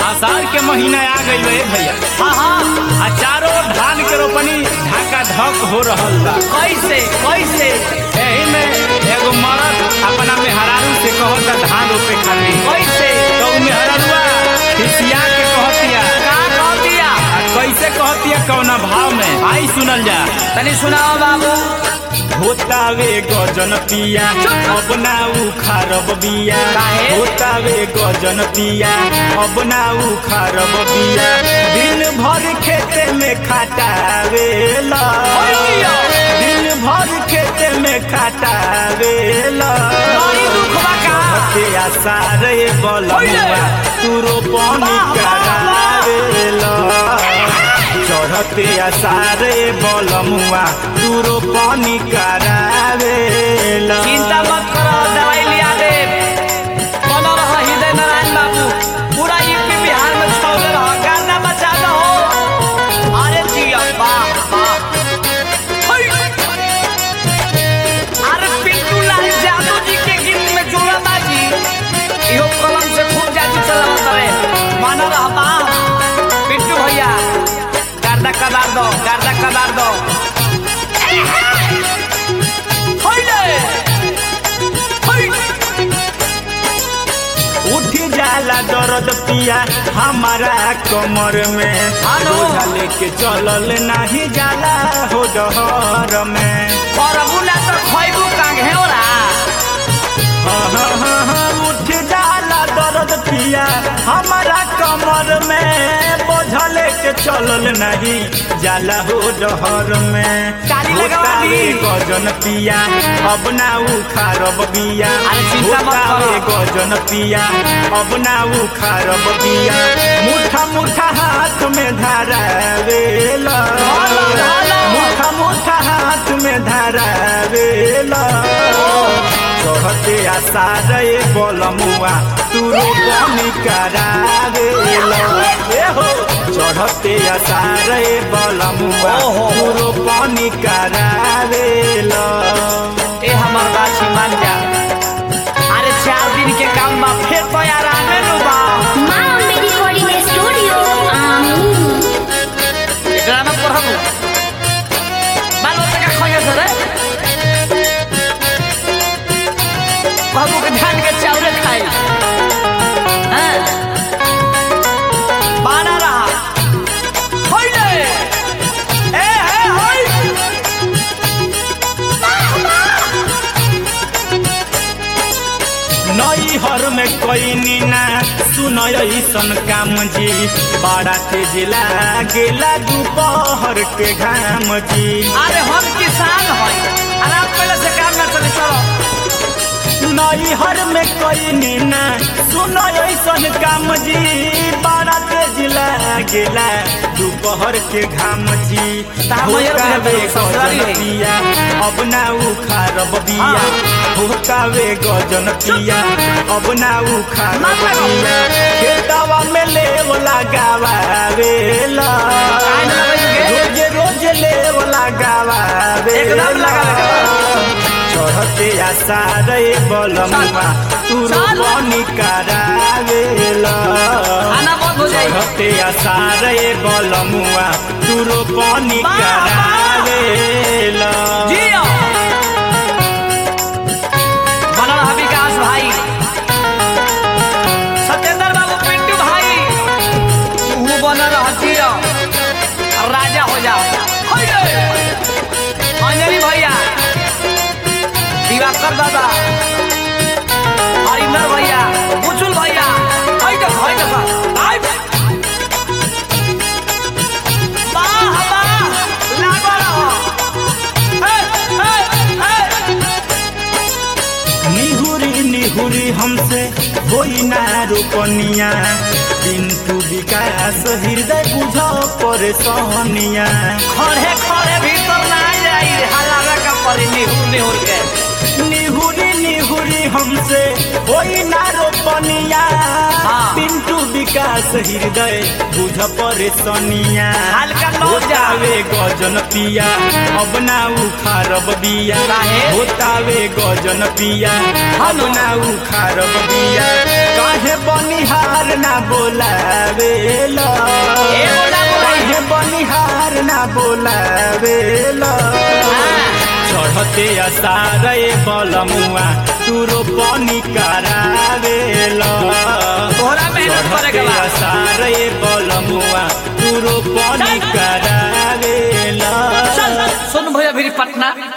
आषाढ़ के महीना आ गई है भैया हाँ हाँ आ चारों ओर धान के रोपनी ढाका धक हो रहल बा कैसे कैसे एही में एगो मरद अपना मेहरारू से कहता धान रोपे खातिर कैसे तो उ मेहरारूआ खिसिया के कहतिया का कह दिया आ कैसे कहतिया कौना भाव में आई सुनल जा तनी सुनाओ बाबू होतावे गजन पिया अब ना उखारब बिया काहे? होतावे गजन पिया अब ना उखारब बिया दिन भर खेते में खटावे ला ओइया! दिन भर खेते में खटावे ला बड़ी दुख बा का के आसारे बलमुआ ओइले! तू रोपनी वाह, वाह, करावे ला चढ़ते आसारे बलमुआ तू रोपनी करावे ला चिंता मत करो दवाई लिया दे बोलो रहो हृदय नारायण बाबू पूरा यूपी बिहार में छौले रहो गाना बचा दो अरे जिया वाह वाह होइ। अरे पिंटू लाल यादव जी के गीत में जोड़ा बाजी इहो कलम से खूब जाती चला करे मानो रहा वाह पिंटू भैया गर्दा कबार दो गर्दा कबार दो होइले होइ उठ जाला दर्द पिया हमारा कमर में आनो। बोझा लेके चलल नाही जाला हो डहर में करबू ना तो खैबू कांघे ओरा हाँ, हाँ, हाँ, हाँ, उठ जाला दर्द पिया हमारा कमर में बोझा लेके चलल नहीं जाला हो डहर में काली लगवा दी। होतावे गजन पिया अब ना उखारब बिया अरे चिंता मत होतावे करो। गजन पिया अब ना उखारब बिया मुठा मुठा हाथ में धरावेला धाला, धाला। मुठा मुठा हाथ में धरावेला चढ़ते आसारे बलमुआ तू रोपनी करावेला ए हो चढ़ते आसारे बलमुआ ओहो। तू रोपनी करावेला ए हमर गाछी मान जा अरे चार दिन के काम बा फिर तो यार आने नु बा माँ अम्बे रिकॉर्डिंग स्टूडियो आमी एकरा में पढ़बू बाल बच्चा का खोजे से रे बाबू के धान के चावल खाई हैं बाना रहा होइले ए हे होई नई हर में कोई नीना सुन ऐसन काम जी बड़ा तेज लागेला दोपहर के घाम जी अरे हम किसान हई आराम पहले से काम ना चले चलो नई हर में कोई नीना सुन ऐसन काम जी बड़ा तेज लागेला दोपहर के घाम जी तामयर होकावे भेल ससुरारी गजन है। पिया अब ना उखारब बिया हाँ। होकावे गजन पिया अब ना उखारब मार मारो। बिया खेतवा में लेव लगावेला काहे न लगाइबे? रोज रोज लेव लगावेला एकदम लगावे। चढ़ते आसारे बलमुआ तू चल। रोपनी करावेला खाना बंद हो जाई चढ़ते आसारे बलमुआ तू रोपनी वाह, वाह। करावेला जियो बनल रहा विकास भाई सत्येंद्र बाबू पिंटू भाई तू बनल रहा जियो और राजा हो जाओ होइले। अंजलि भैया दिवाकर दादा हरिंदर भैया बुचुल भैया हई देख हई देख आई वाह वाह लागो रहो हे हे हे निहुरी निहुरी हमसे होई ना रोपनिया पिंटू विकास हृदय बुझ परेशानिया खड़े खड़े भीतर ना जाई हलावे का परी निहुर निहुर के निहुरी निहुरी हमसे होई ना रोपनिया हाँ। पिंटू विकास विकास हृदय बुझ परेशानिया हल्का न जा। होतावे गजन पिया अब ना उखारब बिया काहे? होतावे गजन पिया अब ना उखारब बिया काहे बनिहार ना बोलावेला ए, बोला, बोला। काहे बनिहार ना बोलावेला चढ़ते असारे बलमुआ तुरो पानी करावेला तोहरा मेहनत करे के चढ़ते बा। असारे बलमुआ तुरो पानी करावेला चल सुन भैया फिर पटना